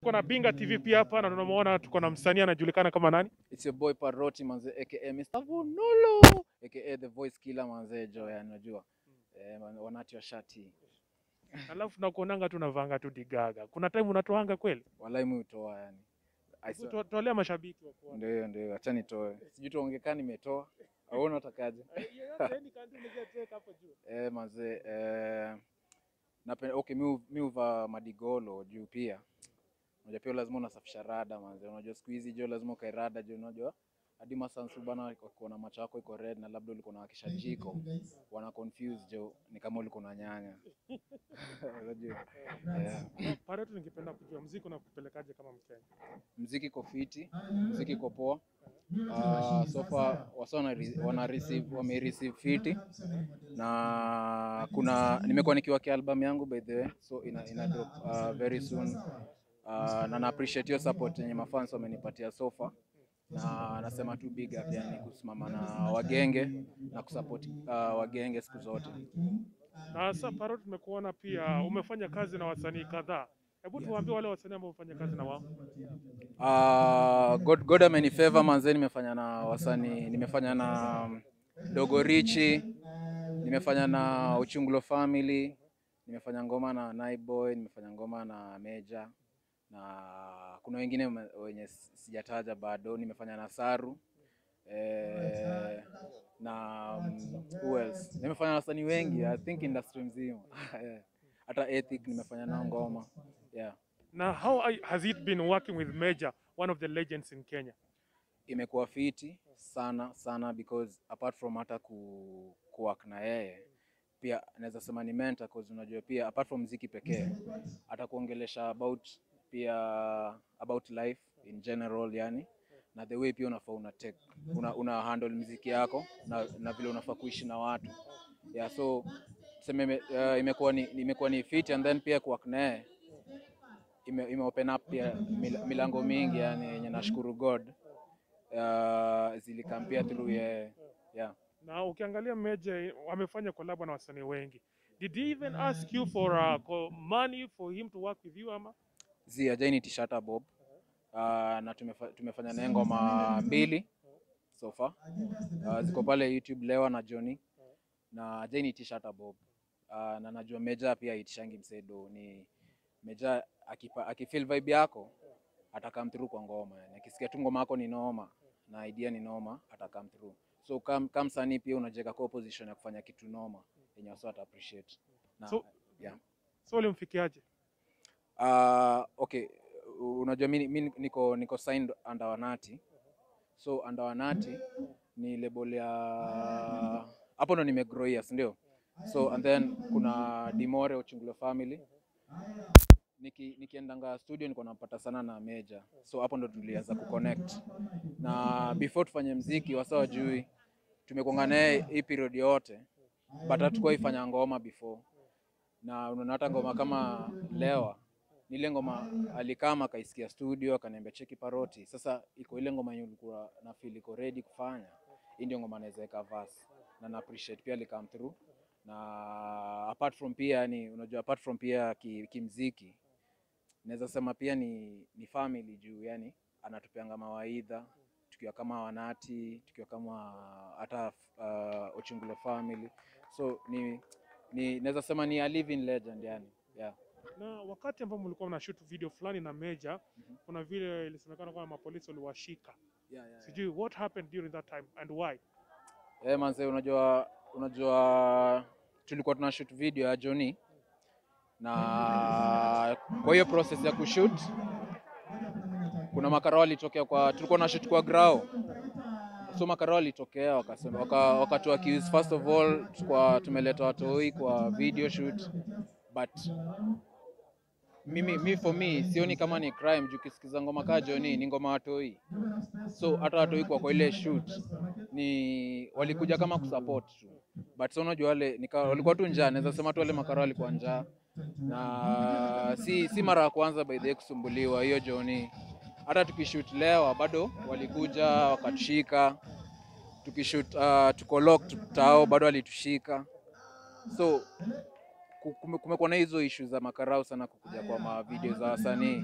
Tuko na Binga TV pia hapa na tunamuona tuko na msanii anajulikana kama nani? It's your boy Paroti manze aka Mr. Vunolo aka the voice killer manze jo yani unajua. Eh, man- wanati wa shati. Alafu nakuonanga tu navanga tu digaga. Kuna time unatoanga kweli? Walai mimi utoa yani. I swear- To- Tolea mashabiki wa kuona. Ndio ndio acha nitoe. Sijui tuongekaa nimetoa. Au unatakaje? Eh, manze eh napenda okay mi mi uva madigolo juu pia. Unajua pia lazima unasafisha rada manze. Unajua siku hizi jo lazima ukae rada juu unajua hadi masansu bana wakiona macho yako iko red na labda ulikuwa unawakisha jiko wana confuse jo ni kama ulikuwa na nyanya. Unajua? Yeah. Pareto, ningependa kujua mziki unakupelekaje kama Mkenya? Mziki iko fiti, mziki iko poa. Uh, so far wasa wana, re- wana receive, wame receive fiti na kuna nimekuwa nikiwaki album yangu by the way so ina, ina drop uh, very soon uh, na na appreciate hiyo support yenye mafans wamenipatia so far na nasema tu big up yani kusimama na wagenge na kusupport uh, wagenge siku zote. Na sasa Pareto, tumekuona pia umefanya kazi na wasanii kadhaa. Hebu tuwaambie wale wasanii ambao umefanya kazi na wao. Uh, God, God amenifavor manze, nimefanya na wasanii, nimefanya na um, Dogo Richi, nimefanya na Uchungulo Family, nimefanya ngoma na Naiboy, nimefanya ngoma na Meja na kuna wengine me- wenye si- sijataja bado, nimefanya na Saru eh, na um, who else? Nimefanya na wasanii wengi, I think industry mzima Yeah. hata Ethic nimefanya nao ngoma yeah. Na how are- has it been working with Major, one of the legends in Kenya? imekuwa fiti sana sana because apart from hata ku, kuwork na yeye pia naweza sema ni mentor cause unajua pia apart from mziki pekee atakuongelesha about pia about life in general yani na the way pia unafaa una take una, una handle mziki yako na, na vile unafaa kuishi na watu yeah so tuseme ime- uh, imekuwa ni imekuwa ni fit and then pia kuwork na yeye ime, ime open up pia mil, milango mingi yani yenye nashukuru God uh, zilikampia through yeye yeah. Na ukiangalia Major amefanya collab na wasanii wengi. Did he even ask you for uh, co- money for him to work with you ama? zi ajaini tishata bob uh, na tumefa, tumefanya naye ngoma mbili so far uh, ziko pale youtube lewa na johnny na ajaini tishata bob uh, na najua meja pia itishangi msedo ni meja akipa, akifeel vibe yako atakam through kwa ngoma yani akisikia tu ngoma yako ni noma na idea ni noma atakam through so kam, kam sanii pia unajiweka kwa position ya kufanya kitu noma yenye wasa ata appreciate na, So- yeah. So ulimfikiaje? Uh, okay, unajua mi, mi niko niko signed under Wanati. So under Wanati ni label ya hapo ndo nimegrowia, si ndio? So and then kuna Dimore Uchungulo Family. Niki, nikiendanga studio niko napata sana na Meja. So hapo ndo tulianza kuconnect. Na before tufanye mziki wasa wajui tumekuanga naye hii period yote but hatukuwahi fanya ngoma before na unaona hata ngoma kama lewa ni ile ngoma alikama akaisikia studio akaniambia cheki paroti sasa iko ile ngoma yenye ulikuwa na feel iko ready kufanya hii ndio ngoma naweza weka verse na na appreciate pia alikam through na apart from pia yani unajua apart from pia ki- kimziki naweza sema pia ni, ni family juu yani anatupeanga mawaidha tukiwa kama wanati tukiwa kama hata uh, Ochungulo family so ni, ni naweza sema ni a living legend yani yeah. Na wakati ambao mlikuwa mna shoot video fulani na Major, kuna vile ilisemekana kwamba mapolisi waliwashika. Yeah, yeah, Sijui what happened during that time and why? Eh, manze unajua unajua tulikuwa tuna shoot video ya Johnny na kwa hiyo process ya kushoot kuna makarao walitokea kwa tulikuwa na shoot kwa grao so makarao walitokea wakasema waka, wakatu accuse first of all kwa tumeleta watoi kwa video shoot but mimi mi for me sioni kama ni crime juu kisikiza ngoma kaa Johnny ni ngoma watoi so hata watoi kwa kwa ile shoot ni walikuja kama kusupport tu but so unajua wale nika, walikuwa tu njaa naweza sema tu wale makara walikuwa njaa na si si mara ya kwanza by the way kusumbuliwa hiyo Johnny hata tukishoot lewa bado walikuja wakatushika tukishoot uh, tuko locked tao bado walitushika so ku- kume- kumekuwa na hizo issue za makarau sana kukuja kwa ma video za wasanii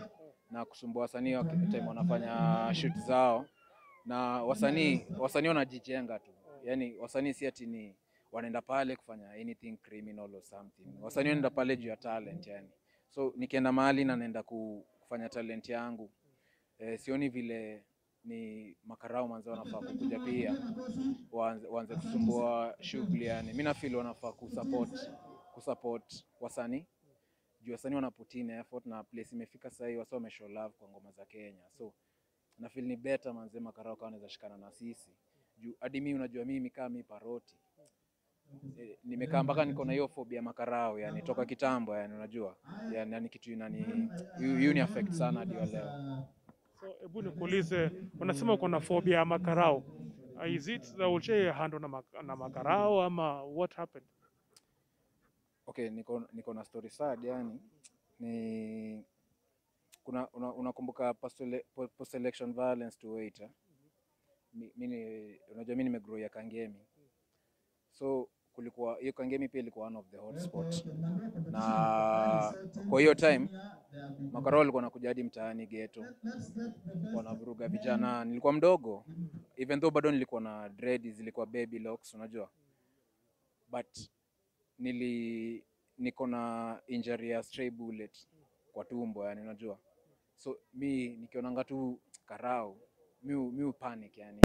na kusumbua wasanii wa time wanafanya shoot zao, na wasanii wasanii wanajijenga tu, yani wasanii si ati ni wanaenda pale kufanya anything criminal or something. Wasanii wanaenda pale juu ya talent yani. So nikienda mahali na naenda ku- kufanya talent yangu eh, sioni vile ni makarao manze wanafaa kukuja pia waanze, waanze kusumbua shughuli yani. Mimi nafeel wanafaa kusupport kusupport wasanii juu wasanii wana put in effort na place imefika sasa hivi wasa wame show love kwa ngoma za Kenya. So na feel ni better manze makarao kama wanaweza shikana na sisi. Juu hadi mimi unajua mimi kama mimi paroti eh, nimekaa mpaka niko na hiyo phobia ya makarao yani toka kitambo yani unajua. Yani, yani kitu inani hiyo ni affect sana hadi wa leo. So hebu nikuulize, unasema uko na phobia ya makarao. Uh, Is it that ulisha handle na, mak na makarao ama what happened? Okay, niko niko na story sad yani ni kuna una- unakumbuka post ele- po- post election violence to wait eh? Mi- mimi unajua mimi nimegrow ya Kangemi so kulikuwa hiyo Kangemi pia ilikuwa one of the hotspot na kwa hiyo time makarao walikuwa wanakuja hadi mtaani ghetto wanavuruga vijana. Nilikuwa mdogo even though bado nilikuwa na dread zilikuwa baby locks unajua but nili niko na injury ya stray bullet kwa tumbo yani unajua so mi nikionanga tu karao mi hu- mi hu panic yani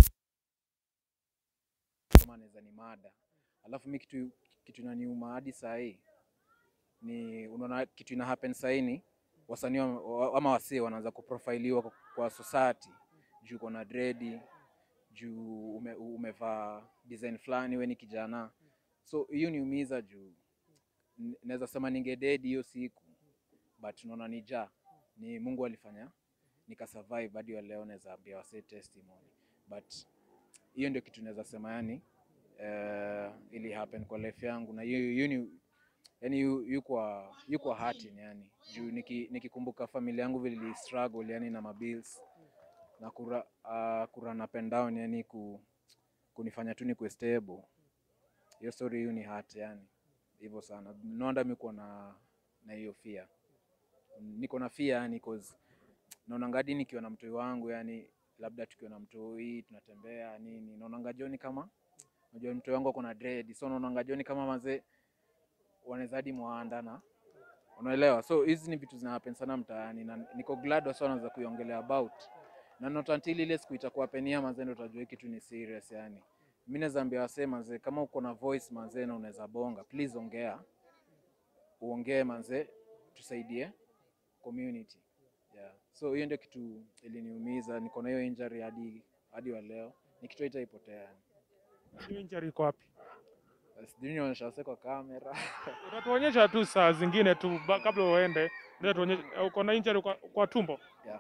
kama naweza ni mada alafu mi kitu kitu inaniuma hadi saa hii ni unaona kitu ina happen saa hii ni wasanii wa- wa- ama wasee wanaanza kuprofiliwa kwa, kwa society juu uko na dredi juu ume, umevaa design fulani we ni kijana so hiyo niumiza juu n- naweza sema ningededi hiyo siku but unaona ni ja ni Mungu alifanya nikasurvive hadi wa leo naweza ambia wasee testimony but hiyo ndio kitu naweza sema yani uh, ili happen kwa life yangu na hiyo hiyo ni yani yu, yu kwa yu kwa hurting yani juu niki- nikikumbuka familia yangu vile ili struggle yani na mabills na kura, uh, kura na pen down yani ku, kunifanya tu nikuwe stable hiyo story hiyo ni hurt yani hivyo sana no wonder mi kuwa na na hiyo fear niko na fear yani cause naonanga hadi nikiwa na mtoi wangu yani labda tukiwa na mtoi tunatembea nini naonanga joni kama unajua mtoi wangu ako na dread so naonanga joni kama mazee wanaweza hadi mwanda na unaelewa so hizi ni vitu zina happen sana mtaani na niko glad wasa wanaweza kuiongelea about na not until ile siku itakuwa penia mazee ndo utajua hii kitu ni serious yani mi naweza ambia wasee mazee kama uko na voice mazee na unaweza bonga please ongea uongee manze tusaidie community yeah. so hiyo ndio kitu iliniumiza niko na hiyo injury hadi hadi wa leo ni kitu itaipotea yani Hiyo injury iko wapi? sijui nionyesha wasee kwa kamera Utatuonyesha tu saa zingine tu ba- kabla uende, ndio tuonyeshe uko na injury kwa, kwa tumbo. yeah.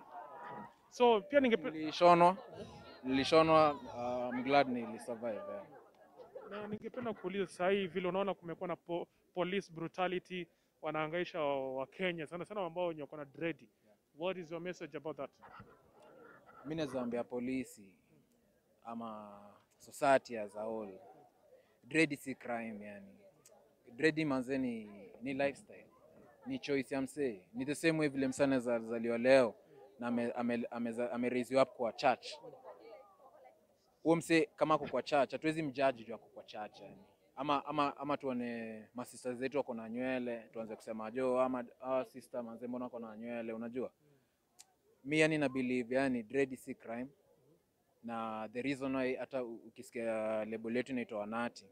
So pia ningepe, nilishonwa nilishonwa uh, I'm glad nilisurvive yeah. na ningependa kuuliza saa hii vile unaona kumekuwa na po, police brutality wanaangaisha Wakenya sana sana ambao wenye wako na dread. What is your message about that? mi naweza ambia polisi ama society as a whole dread si crime yani dread manze ni, ni lifestyle ni choice ya msee ni the same way vile msee anaweza zaliwa leo na ame, ame, ame, ame raise you up kwa church huo msee kama ako kwa church hatuwezi mjaji juu ako kwa church yani ama ama ama tuone masista zetu wako na nywele tuanze kusema jo ama ah, sister manze mbona wako na nywele unajua mi yani na believe yani dread si crime na the reason why hata u- ukisikia label yetu inaitwa wanati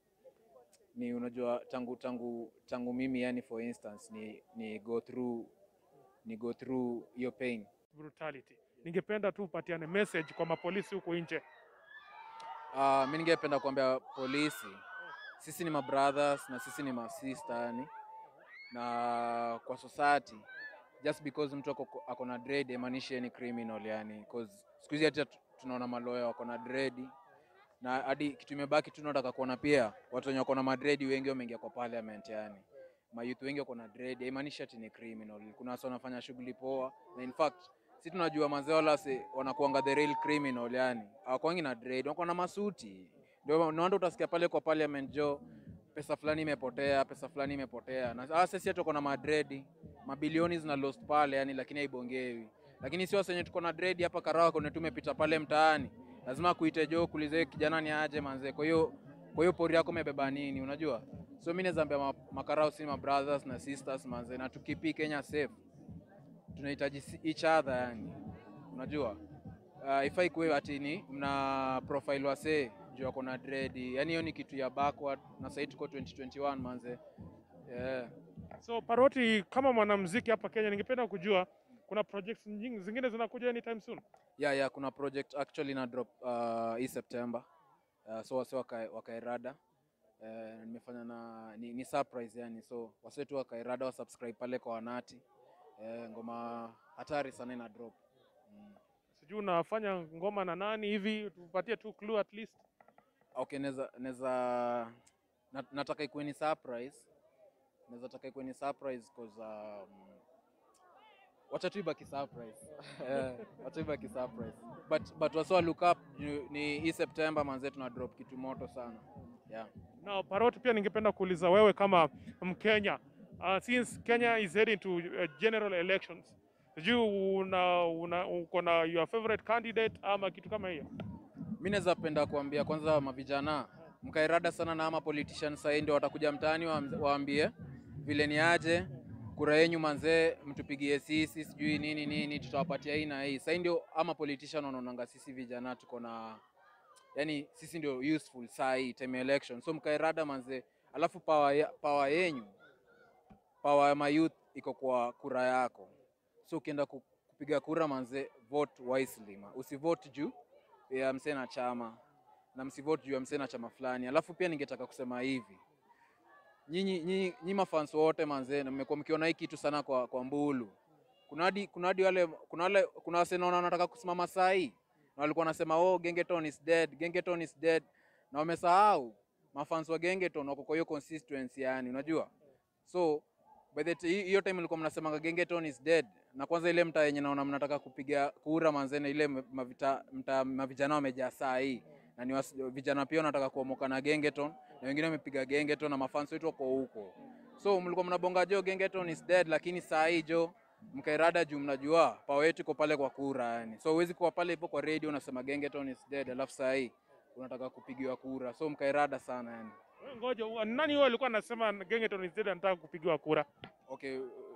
ni unajua tangu tangu tangu mimi yani for instance ni, ni go through ni go through hiyo pain Brutality. Ningependa tu upatiane message kwa mapolisi huko nje. Uh, mi ningependa kuambia polisi sisi ni mabrothers na sisi ni masista yani, na kwa society just because mtu ako, ako na dread haimaanishi ni criminal yani, cause siku hizi hata tu- tunaona maloya wako na dread na hadi kitu imebaki tu nataka kuona pia watu wenye wako na madredi wengi wameingia kwa parliament yani mayouth wengi wako na dread haimaanishi ati ni criminal kuna watu wanafanya shughuli poa na in fact si tunajua mazee wala si wanakuanga the real criminal yani hawakwangi na dread wako na masuti ndio naonda utasikia pale kwa parliament jo pesa fulani imepotea pesa fulani imepotea na sasa sisi tuko na madredi mabilioni zina lost pale yani lakini haibongewi lakini si wasenye tuko na dread hapa Karawa kone tumepita pale mtaani, lazima kuite jo kuulize kijana ni aje manze. Kwa hiyo kwa hiyo pori yako umebeba nini, unajua? So mimi naweza ambia ma, makarao si ma brothers na sisters manze, na tukipi Kenya safe tunahitaji si- each other yani, unajua uh, ifai kuwe ati ni mna profile wasee juu wako na dread, yani hiyo ni kitu ya backward, na sasa tuko 2021 manze, yeah. So Paroti, kama mwanamuziki hapa Kenya, ningependa kujua kuna projects nyingi zingine zinakuja anytime soon. Yeah, yeah, kuna project actually na drop uh, hii September uh, so wase wakae wakairada uh, nimefanya na ni, ni surprise yani, so wase tu wakairada wa subscribe pale kwa Wanati uh, ngoma hatari sana ina drop mm. Sijui unafanya ngoma na nani hivi, tupatie tu clue at least. Okay, neza neza nat, nataka ikuwe ni surprise, naweza taka ikuwe ni surprise cause um, wacha tu ibaki surprise Eh, wacha ibaki surprise but but wase look up juu ni hii September manze, tuna drop kitu moto sana yeah. Now Paroti, pia ningependa kuuliza wewe kama Mkenya, uh, since Kenya is heading to uh, general elections, sijui una, una uko na your favorite candidate ama kitu kama hiyo? Mi naweza penda kuambia kwanza mavijana mkairada sana na ama politicians sahii ndio watakuja mtaani waam- waambie vile ni aje kura yenyu manzee, mtupigie sisi sijui nini nini, tutawapatia hii na hii. Sahii ndio ama politician wanaonanga sisi vijana tuko na yani, sisi ndio useful saa hii time ya election, so mkairada manzee, alafu power, ya, power yenyu power ya mayouth iko kwa kura yako, so ukienda ku- kupiga kura manzee, vote wisely ma. usivote juu ya msee na chama na msivote juu ya msee na chama fulani. Alafu pia ningetaka kusema hivi, nyinyi nyinyi nyinyi mafans wote manzee, na mmekuwa mkiona hii kitu sana kwa, kwa Mbulu. Kuna hadi kuna hadi wale kuna wale kuna wase naona wanataka kusimama saa hii na walikuwa wanasema oh, Gengeton is dead, Gengeton is dead, na wamesahau mafans wa Gengeton wako kwa hiyo consistency, yani unajua so by the ti- hiyo time ilikuwa mnasema Gengeton is dead, na kwanza ile mtaa yenye naona mnataka kupiga kura manzene, ile mavita, mta, mavijana wamejaa saa hii na ni wasi- vijana pia wanataka kuomoka na Gengeton na wengine wamepiga Gengeton na mafans wetu wako huko, so mlikuwa mnabonga jo Gengeton is dead, lakini saa hii jo mkairada juu mnajua pawa yetu iko pale kwa kura yani, so huwezi kuwa pale hivyo kwa radio unasema Gengeton is dead, alafu saa hii unataka kupigiwa kura, so mkairada sana yani. Wewe Ngoja, u- nani huyo alikuwa anasema Gengeton is dead anataka kupigiwa kura? Okay,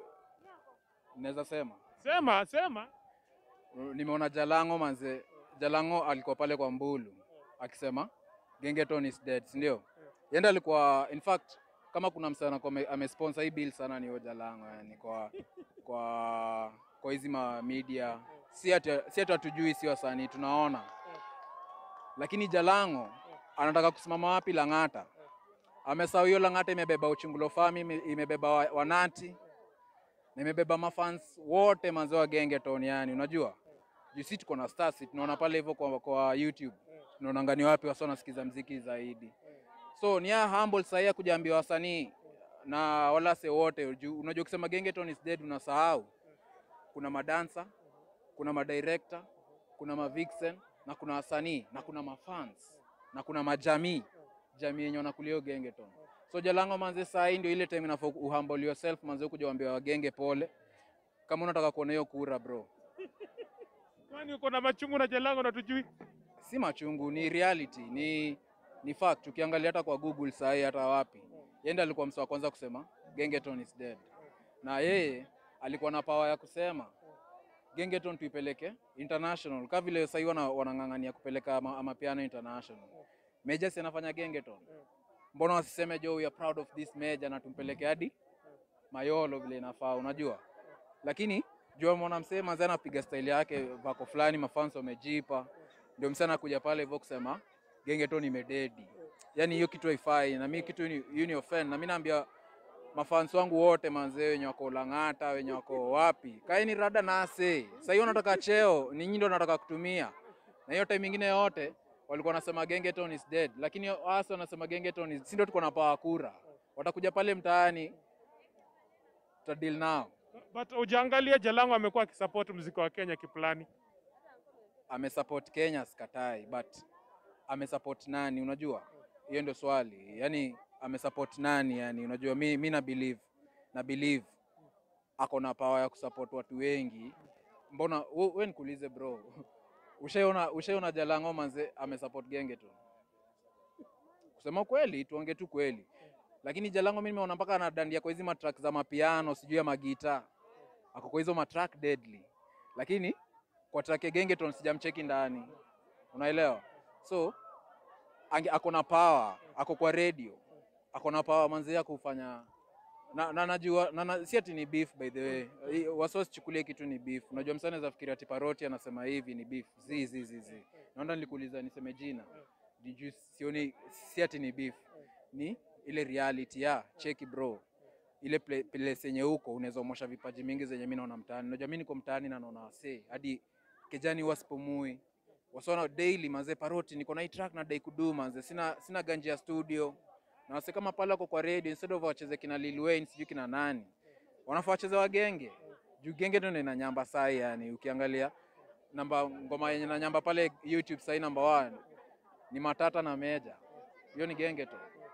naweza sema Sema, sema. nimeona Jalango manze, Jalango alikuwa pale kwa Mbulu akisema Gengeton is dead, si ndio? Yenda alikuwa in fact kama kuna msana kwa ame- amesponsor hii bill sana ni huyo Jalango yani kwa kwa kwa hizi ma media si ati si ati hatujui, si wasanii tunaona, lakini Jalango anataka kusimama wapi? Lang'ata. Amesahau hiyo Lang'ata imebeba Uchungulo Fami, ime- imebeba wa- Wanati na imebeba mafans wote manze wa Gengeton yani, unajua juu si tuko na stars, si tunaona pale hivyo kwa, kwa YouTube tunaona ngani wapi wasa wanasikiza mziki zaidi, so ni ya humble sahii ya kujaambia wasanii na walase wote juu unajua ukisema Gengeton is dead unasahau kuna madansa, kuna madirector, kuna mavixen na kuna wasanii na kuna mafans na kuna majamii jamii yenye wanakulia hiyo Gengeton. So Jalango manze, saa hii ndio ile time inafaa uhumble yourself manze, kuja waambia wagenge pole, kama unataka kuona hiyo kura bro. Kwani uko na machungu na Jalango na tujui? Si machungu, ni reality, ni ni fact. Ukiangalia hata kwa Google saa hii hata wapi, yeye ndiye alikuwa mtu wa kwanza kusema Gengeton is dead, na yeye alikuwa na power ya kusema Gengeton tuipeleke international, kama vile sasa hivi wana, wanang'ang'ania kupeleka ama- amapiano international. Major si anafanya Gengeton, mbona wasiseme jo, we are proud of this major na tumpeleke hadi Mayolo vile inafaa, unajua. Lakini jua mwana msee manze anapiga style yake vako fulani, mafans wamejipa, ndio msee anakuja pale hivyo kusema Gengeton imededi. Yani hiyo kitu haifai, na mimi kitu ni hiyo ni offend, na mimi naambia mafans wangu wote manzee, wenye wako Lang'ata, wenye wako wapi, kaeni rada nase. Sasa hiyo nataka cheo, ni nyinyi ndio nataka kutumia, na hiyo time ingine yote walikuwa wanasema Gengeton is dead, lakini hasa wanasema Gengeton is, si ndio tuko na power kura, watakuja pale mtaani tutadil nao. But ujaangalia Jalango amekuwa akisupport muziki wa Kenya kiplani. amesupport Kenya sikatai, but amesupport nani? Unajua, hiyo ndio swali. Yani amesupport nani? Yani unajua, mi, mi na believe na believe ako na power ya kusupport watu wengi mbona we, we nikuulize bro ushaiona ushaiona jalango manze amesupport genge tu kusema kweli tuonge tu kweli lakini jalango mimi nimeona mpaka anadandia kwa hizi matrack za mapiano sijui ya magita ako kwa hizo matrack deadly lakini kwa track ya gengeton sijamcheki ndani unaelewa so ange, ako na power ako kwa radio ako na power manzi ya kufanya na, na najua na, na, si ati ni beef by the way I- wasiwasichukulie kitu ni beef unajua msanii anaweza fikiria ati paroti anasema hivi ni beef zi zi zi zi naona nilikuuliza niseme jina Did you sioni si ati ni beef ni ile reality ya cheki bro ile ple- place yenye huko unaweza omosha vipaji mingi zenye mimi naona mtaani unajua mimi niko mtaani na naona wasee hadi kijani wasipumui wasona daily manze paroti niko na hii track na dai kudu manze sina sina ganji ya studio na wase kama pale wako kwa radio instead of wacheze kina Lil Wayne sijui kina nani wanafaa wacheze wa genge juu genge ndio ina nyamba sai yani ukiangalia namba ngoma yenye na nyamba pale YouTube sai number one ni matata na meja hiyo ni genge tu